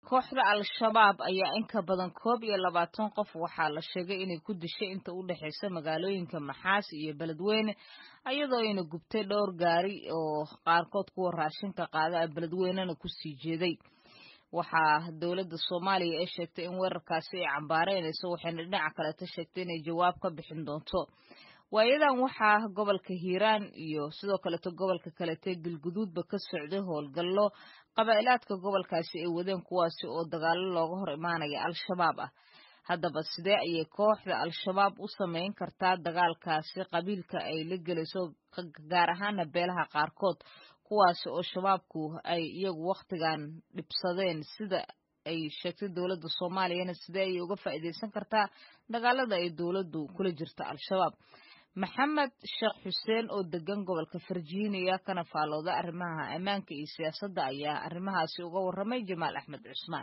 kooxda al-shabaab ayaa in ka badan koob iyo labaatan qof waxaa la sheegay inay ku dishay inta u dhexaysa magaalooyinka maxaas iyo beledweyne iyadoo ayna gubtay dhowr gaari oo qaarkood kuwa raashinka qaada beledweynena kusii jeeday waxaa dowladda soomaaliya ee sheegtay in weerarkaasi ay cambaareynayso waxayna dhinaca kaleeta sheegtay inay jawaab ka bixin doonto waayadan waxaa gobolka hiiraan iyo sidoo kaleeto gobolka kalete galguduudba ka socday howlgallo qabaa'ilaadka gobolkaasi ay wadeen kuwaasi oo dagaalo looga hor imaanaya al-shabaab ah haddaba sidee ayay kooxda al-shabaab u samayn kartaa dagaalkaasi qabiilka ay la gelayso gaar ahaana beelaha qaarkood kuwaasi oo shabaabku ay iyagu wakhtigan dhibsadeen sida ay sheegtay dowladda soomaaliyana sidee ayay uga faa'iidaysan kartaa dagaalada ay dowladdu kula jirta al-shabaab maxamed sheekh xuseen oo degan gobolka virginia kana faalooda arrimaha ammaanka iyo siyaasadda ayaa arrimahaasi uga warramay jamaal axmed cusmaan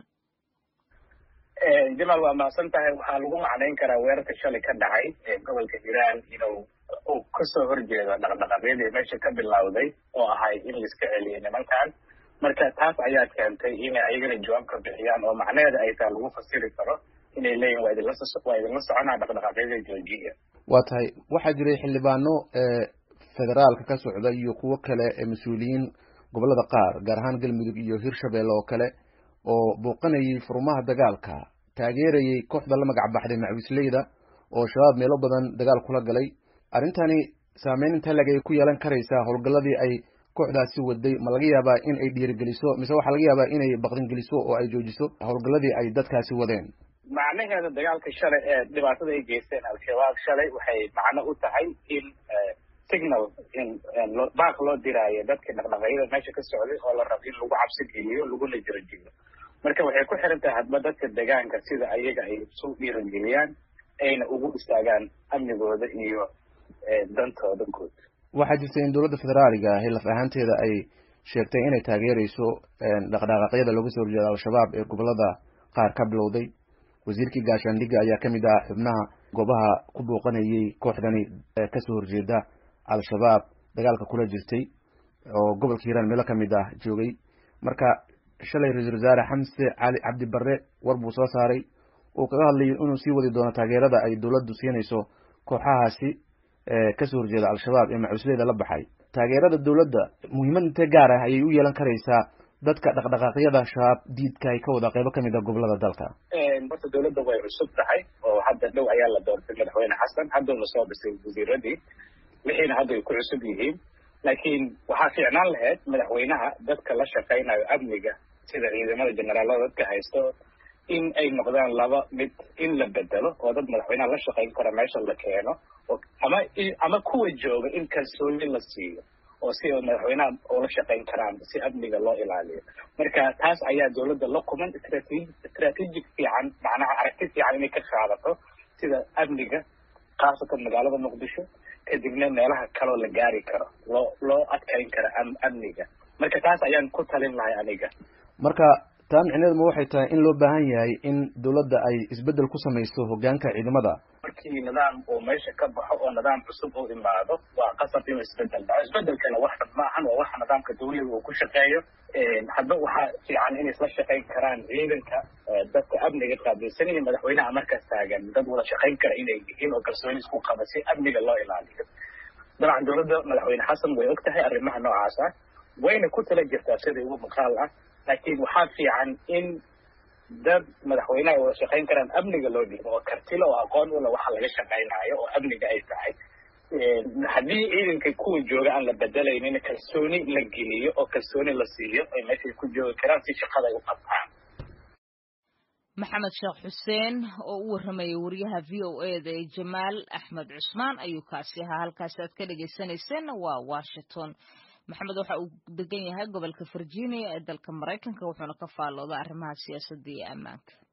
jamaal waa mahadsan tahay waxaa lagu macnayn karaa weerarka shalay ka dhacay ee gobolka hiiraan inuu uu kasoo horjeedo dhaqdhaqaaqyadii meesha ka bilowday oo ahay in laiska celiyay nimankan marka taas ayaa keentay inay ayagana jawaab ka bixiyaan oo macnaheeda ay taa lagu fasiri karo inay leeyihin waa idinla waa idinla soconaa dhaqdhaqaaqyada joojiya waa tahay waxaa jiray xildhibaano federaalka ka socda iyo kuwo kale ee mas-uuliyiin gobolada qaar gaar ahaan galmudug iyo hirshabelle oo kale oo booqanayay furmaha dagaalka taageerayay kooxda la magac baxday macwisleyda oo shabaab meelo badan dagaal kula galay arrintani saameyn inta leg ay ku yeelan karaysaa howlgalladii ay kooxdaasi waday ma laga yaabaa in ay dhiirigeliso mise waxaa laga yaabaa inay baqdingeliso oo ay joojiso howlgalladii ay dadkaasi wadeen macnaheeda dagaalka shalay ee dhibaatada ay geysteen al-shabaab shalay waxay macno u tahay in signal in baaq loo diraayo dadka dhaqdhaqaaqyada meesha ka socday oo la rabo in lagu cabsi geliyo laguna jirajiyo marka waxay ku xiran tahay hadba dadka deegaanka sida ayaga ay isu dhiirageliyaan ayna ugu istaagaan amnigooda iyo dantooda guud waxaa jirta in dowladda federaaliga ahi laf ahaanteeda ay sheegtay inay taageerayso dhaqdhaqaaqyada looga soo horjeeda al-shabaab ee gobolada qaar ka bilowday wasiirkii gaashaandhigga ayaa ka mid ah xubnaha goobaha ku booqanayay kooxdani kasoo horjeeda al-shabaab dagaalka kula jirtay oo gobolka hiiraan meelo kamid ah joogay marka shalay ra-iisul wasaare xamse cali cabdi barre war buu soo saaray uu kaga hadlayay inuu sii wadi doono taageerada ay dowladdu siinayso kooxahaasi kasoo horjeeda al-shabaab ee macusleyda la baxay taageerada dowladda muhiimad intee gaar ah ayay u yeelan karaysaa dadka dhaqdhaqaaqyada shabaab diidka ay ka wada qeybo kamid a gobolada dalka horta dowladda way cusub tahay oo hadda dhow ayaa la doortay madaxweyne xasan hadduna soo dhisay wasiiradii wixiina hadda ay ku cusub yihiin laakiin waxaa fiicnaan lahayd madaxweynaha dadka la shaqaynayo amniga sida ciidamada generaalada dadka haysto in ay noqdaan laba mid in la bedelo oo dad madaxweynaha la shaqayn kara meesha la keeno ama ama kuwa jooga in kalsooni la siiyo oo si madaxweynaha ula shaqayn karaan si amniga loo ilaaliyo marka taas ayaa dowladda la kuman strategic fiican macnaha aragti fiican inay ka qaadato sida amniga khaasatan magaalada muqdisho kadibna meelaha kaloo la gaari karo loo loo adkayn karo amniga marka taas ayaan ku talin lahay aniga marka taa micneedu ma waxay tahay in loo baahan yahay in dowladda ay isbeddel ku samayso hoggaanka ciidamada markii nidaam uu meesha ka baxo oo nidaam cusub uu imaado waa qasab inuu isbeddel dhaco isbeddelkana wax xun maahan waa waxa nidaamka dawliga uu ku shaqeeyo hadba waxaa fiican inay isla shaqayn karaan ciidanka dadka amniga qaabilsan iyo madaxweynaha markaas taagan dad wada shaqayn kara inay yihiin oo kalsooni isku qaba si amniga loo ilaaliyo dabcan dowladda madaxweyne xasan way og tahay arrimaha noocaas ah wayna ku tala jirtaa sida ugu maqaal ah laakiin waxaa fiican in dad madaxweynaha wada shaqayn karaan amniga loo dhiibo oo kartilo oo aqoon ula waxa laga shaqaynayo oo amniga ay tahay haddii ciidanka kuwa jooga aan la bedelaynin kalsooni la geliyo oo kalsooni la siiyo ay meeshay ku joogi karaan si shaqada ay u qabtaan maxamed sheekh xuseen oo u warramayay wariyaha v o e da ee jamaal axmed cusmaan ayuu kaasi ahaa halkaasi aad ka dhagaysanayseen waa washington maxamed waxa uu degan yahay gobolka virginia ee dalka maraykanka wuxuuna ka faallooda arrimaha siyaasadda iyo ammaanka